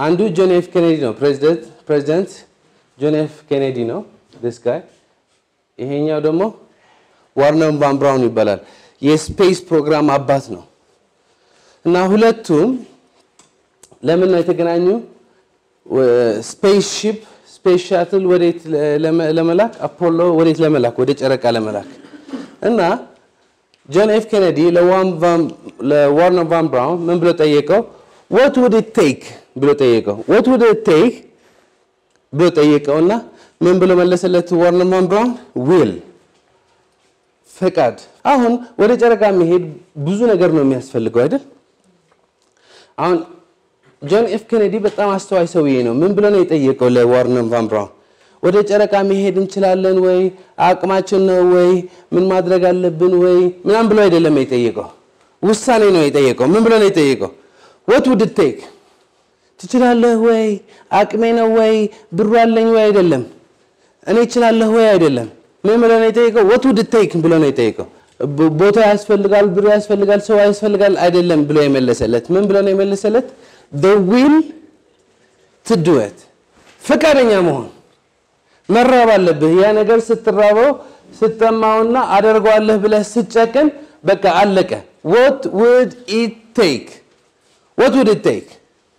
አንዱ ጆን ኤፍ ኬኔዲ ነው። ፕሬዚደንት ጆን ኤፍ ኬኔዲ ነው ዲስ ጋይ። ይሄኛው ደግሞ ዋርነር ቫን ብራውን ይባላል። የስፔስ ፕሮግራም አባት ነው እና ሁለቱም ለምን ነው የተገናኙ? ስፔስ ሺፕ ስፔስ ሻትል ወዴት ለመላክ አፖሎ ወዴት ለመላክ ወደ ጨረቃ ለመላክ እና ጆን ኤፍ ኬኔዲ ለዋርነር ቫን ብራውን ምን ብሎ ጠየቀው? ወት ውድ ኢት ቴክ ብሎ ጠየቀው። ወት ውድ ኢት ቴክ ብሎ ጠየቀውና ምን ብሎ መለሰለት? ዋርነር ቫን ብራውን ዊል ፈቃድ። አሁን ወደ ጨረቃ መሄድ ብዙ ነገር ነው የሚያስፈልገው አይደል? አሁን ጆን ኤፍ ኬኔዲ በጣም አስተዋይ ሰውዬ ነው። ምን ብሎ ነው የጠየቀው ለዋርነር ቫን ብራውን? ወደ ጨረቃ መሄድ እንችላለን ወይ? አቅማችን ነው ወይ? ምን ማድረግ አለብን ወይ? ምናምን ብሎ አይደለም የጠየቀው፣ ውሳኔ ነው የጠየቀው። ምን ብሎ ነው የጠየቀው? ወት ውድ ቴክ ትችላለህ ወይ? አቅሜ ነው ወይ? ብሩ አለኝ ወይ? አይደለም። እኔ እችላለሁ ወይ? አይደለም። ምን ብሎ ነው የጠየቀው? ወት ውድ ቴክ ብሎ ነው የጠየቀው። ቦታ ያስፈልጋል፣ ብሩ ያስፈልጋል፣ ሰው ያስፈልጋል አይደለም ብሎ የመለሰለት ምን ብሎ ነው የመለሰለት? ዊል ትድወት ፈቃደኛ መሆን መራብ አለብህ። ያ ነገር ስትራበው ስትጠማውና አደርገዋለህ ብለህ ስትጨቅን በቃ አለቀ። ወት ውድ ኢት ቴክ ወት ውድ ኢት ቴክ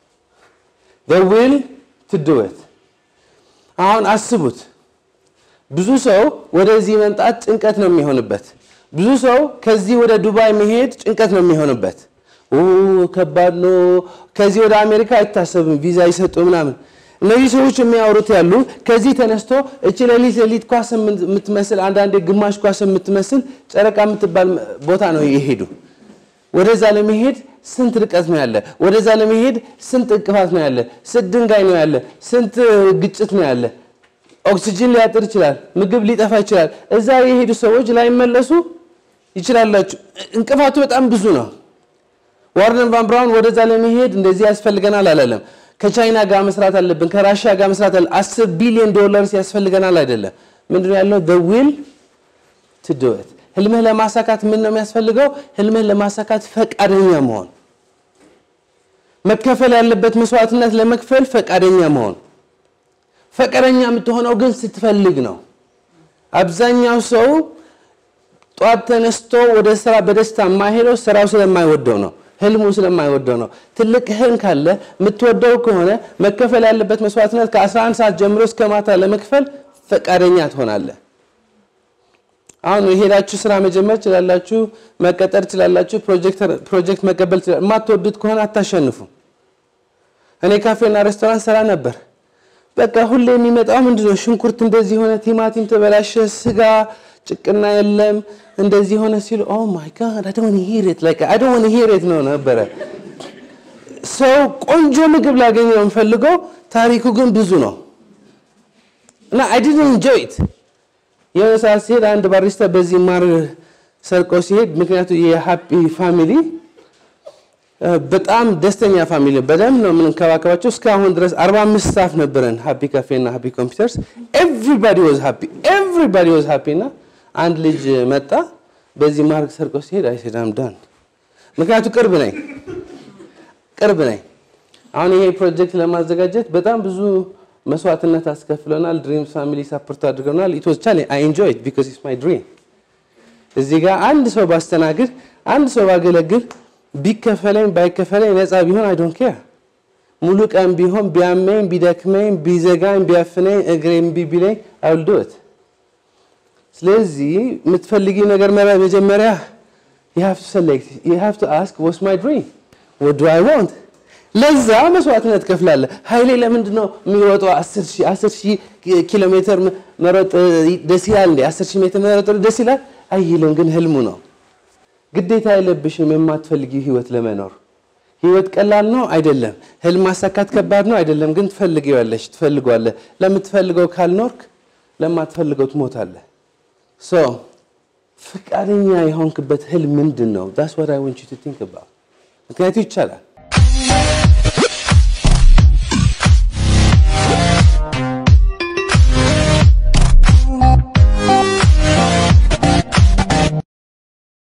ዊል ትድወት። አሁን አስቡት። ብዙ ሰው ወደዚህ መምጣት ጭንቀት ነው የሚሆንበት። ብዙ ሰው ከዚህ ወደ ዱባይ መሄድ ጭንቀት ነው የሚሆንበት። ከባድ ነው። ከዚህ ወደ አሜሪካ አይታሰብም፣ ቪዛ ይሰጡ ምናምን። እነዚህ ሰዎች የሚያወሩት ያሉ ከዚህ ተነስቶ እቺ ሌሊት ሌሊት ኳስ የምትመስል አንዳንዴ ግማሽ ኳስ የምትመስል ጨረቃ የምትባል ቦታ ነው የሄዱ። ወደዛ ለመሄድ ስንት ርቀት ነው ያለ? ወደዛ ለመሄድ ስንት እንቅፋት ነው ያለ? ስንት ድንጋይ ነው ያለ? ስንት ግጭት ነው ያለ? ኦክሲጅን ሊያጥር ይችላል። ምግብ ሊጠፋ ይችላል። እዛ የሄዱ ሰዎች ላይመለሱ ይችላላችሁ። እንቅፋቱ በጣም ብዙ ነው። ዋርነር ቫን ብራውን ወደዛ ለመሄድ እንደዚህ ያስፈልገናል አላለም። ከቻይና ጋር መስራት አለብን፣ ከራሽያ ጋር መስራት አለ አስር ቢሊዮን ዶላርስ ያስፈልገናል አይደለም። ምንድነው ያለው? ዊል ቱ ዱ ኢት። ህልምህ ለማሳካት ምን ነው የሚያስፈልገው? ህልምህ ለማሳካት ፈቃደኛ መሆን፣ መከፈል ያለበት መስዋዕትነት ለመክፈል ፈቃደኛ መሆን። ፈቃደኛ የምትሆነው ግን ስትፈልግ ነው። አብዛኛው ሰው ጧት ተነስቶ ወደ ስራ በደስታ የማይሄደው ስራው ስለማይወደው ነው። ህልሙ ስለማይወደው ነው። ትልቅ ህልም ካለ የምትወደው ከሆነ መከፈል ያለበት መስዋዕትነት ከ11 ሰዓት ጀምሮ እስከ ማታ ለመክፈል ፈቃደኛ ትሆናለህ። አሁን የሄዳችሁ ስራ መጀመር ትችላላችሁ፣ መቀጠር ትችላላችሁ፣ ፕሮጀክት መቀበል ትችላላችሁ። የማትወዱት ከሆነ አታሸንፉ። እኔ ካፌና ሬስቶራንት ሰራ ነበር። በቃ ሁሌ የሚመጣው ምንድነው? ሽንኩርት እንደዚህ ሆነ፣ ቲማቲም ተበላሸ፣ ስጋ ጭቅና የለም እንደዚህ ሆነ ሲሉ ኦ ማይ ጋድ አይ ዶንት ሂር ኢት ላይክ አይ ዶንት ሂር ኢት ነው ነበረ። ሰው ቆንጆ ምግብ ላገኝ ነው የምፈልገው፣ ታሪኩ ግን ብዙ ነው እና አይ ዲድንት ኢንጆይ ኢት። የሆነ ሰዓት ሲሄድ አንድ ባሪስታ በዚህ ማር ሰርቆ ሲሄድ፣ ምክንያቱ የሃፒ ፋሚሊ በጣም ደስተኛ ፋሚሊ በደንብ ነው የምንከባከባቸው። እስካሁን ድረስ 45 ስታፍ ነበረን ሃፒ ካፌ እና ሃፒ ኮምፒውተርስ። ኤቭሪባዲ ዋዝ ሃፒ ኤቭሪባዲ ዋዝ ሃፒ እና አንድ ልጅ መጣ በዚህ ማርክ ሰርቆ ሲሄድ አይ ሴድ አም ዳን። ምክንያቱ ቅርብ ነኝ ቅርብ ነኝ። አሁን ይሄ ፕሮጀክት ለማዘጋጀት በጣም ብዙ መስዋዕትነት አስከፍለናል። ድሪምስ ፋሚሊ ሳፖርት አድርገናል። ኢት ዋዝ ቻሌንጅ አይ ኢንጆይ ኢት ቢኮዝ ኢትስ ማይ ድሪም። እዚህ ጋር አንድ ሰው ባስተናግድ፣ አንድ ሰው ባገለግል፣ ቢከፈለኝ ባይከፈለኝ፣ ነፃ ቢሆን አይ ዶንት ኬር ሙሉ ቀን ቢሆን ቢያመኝ፣ ቢደክመኝ፣ ቢዘጋኝ፣ ቢያፍነኝ፣ እግሬ እምቢ ቢለኝ አይ ዊል ዱ ኢት። ስለዚህ የምትፈልጊው ነገር መጀመሪያ you have to select you have to ask what's my dream what do I want ለዛ መስዋዕትነት ከፍላለህ። ኃይሌ ለምንድን ነው የሚሮጠው? 10 ሺህ ኪሎ ሜትር መሮጥ ደስ ይላል እንዴ? 10 ሺህ ሜትር መሮጥ ደስ ይላል አይልም፣ ግን ህልሙ ነው። ግዴታ የለብሽም የማትፈልጊው ህይወት ለመኖር። ህይወት ቀላል ነው አይደለም። ህልም ማሳካት ከባድ ነው አይደለም፣ ግን ትፈልጊዋለሽ፣ ትፈልጓለህ። ለምትፈልገው ካልኖርክ ለማትፈልገው ትሞታለህ። ሶ ፈቃደኛ የሆንክበት ህልም ምንድን ነው? ዳስ ዋት አይ ዋንት ዩ ቱ ቲንክ አባውት። ምክንያቱ ይቻላል